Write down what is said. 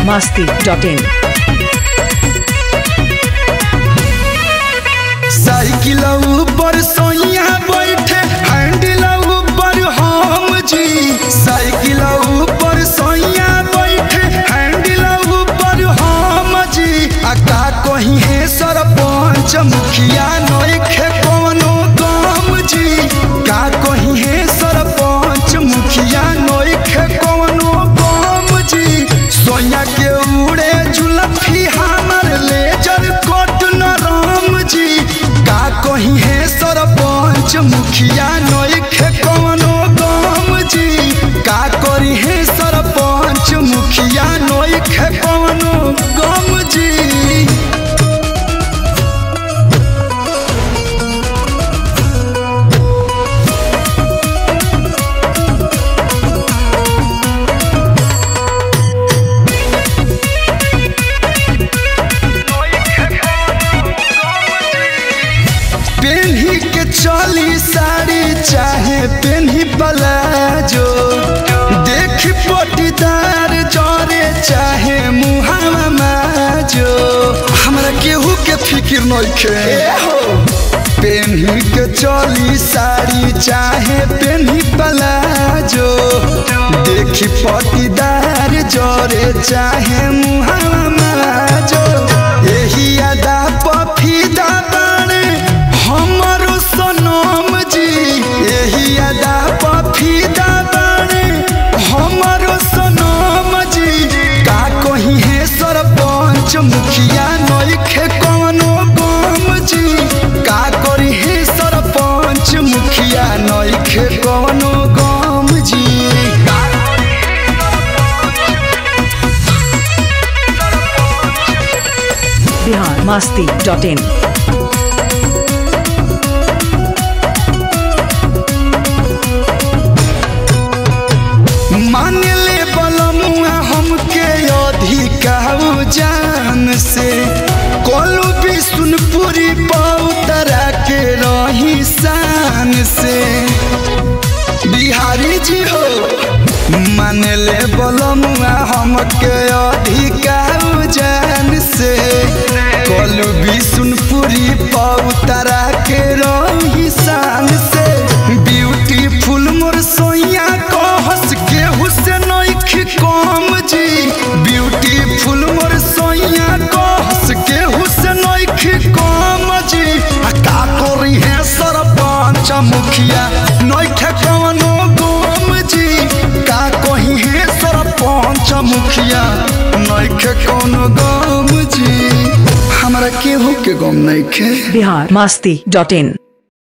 masti.in. Cycle ऊपर सोइया बैठे हैंडल ऊपर हम जी साइकिल ऊपर सोइया बैठे हैंडल ऊपर हम जी आ का कहीं है सरपंच मुखिया नइखे कोनो काम जी का कहीं है सरपंच मुखिया नइखे कोनो काम जी सोइया के उड़े जुलफी हमर लेजर कोट न राम जी का कहीं है सरपंच मुखिया नइखे कोनो काम जी का करी है सरपंच मुखिया नइखे कोनो काम जी पेन्ही के चली साड़ी चाहे पेन्ही प्लाजो देख पटीदार जरे चाहे मुहावा माजो हमरा केहू के फिक्र नइखे पेन्ही के चली साड़ी चाहे पेन्ही प्लाजो देख पटीदार जरे चाहे मुहावा माजो एही अदा पफीदा बाणे हमरो सनम जी एही अदा पफीदा बाणे हमरो सनम जी का कहीं है सरपंच मुखिया नइखे कोनो गम जी का करी है सरपंच मुखिया नइखे कोनो गम जी Bihar masti.in. मान ले बलमुआ हमके अधिकाऊ जान से कोलू भी सुनपुरी पौतरा के रही शान से बिहारी जी हो मान ले बलमुआ हमके अधिकाऊ जान से कोलू भी सुनपुरी पौतरा के रही शान से ब्यूटीफुल मोर सोइया को हंस के हुसैन कम जी ब्यूटीफुल मोर सोइया को हंस के हुसैन कम जी आ का करी है सरपंच मुखिया नइखे कवनो गम जी का कही है सरपंच मुखिया नइखे कोनो गम जी हमरा केहू के गम नइखे Bihar masti.in.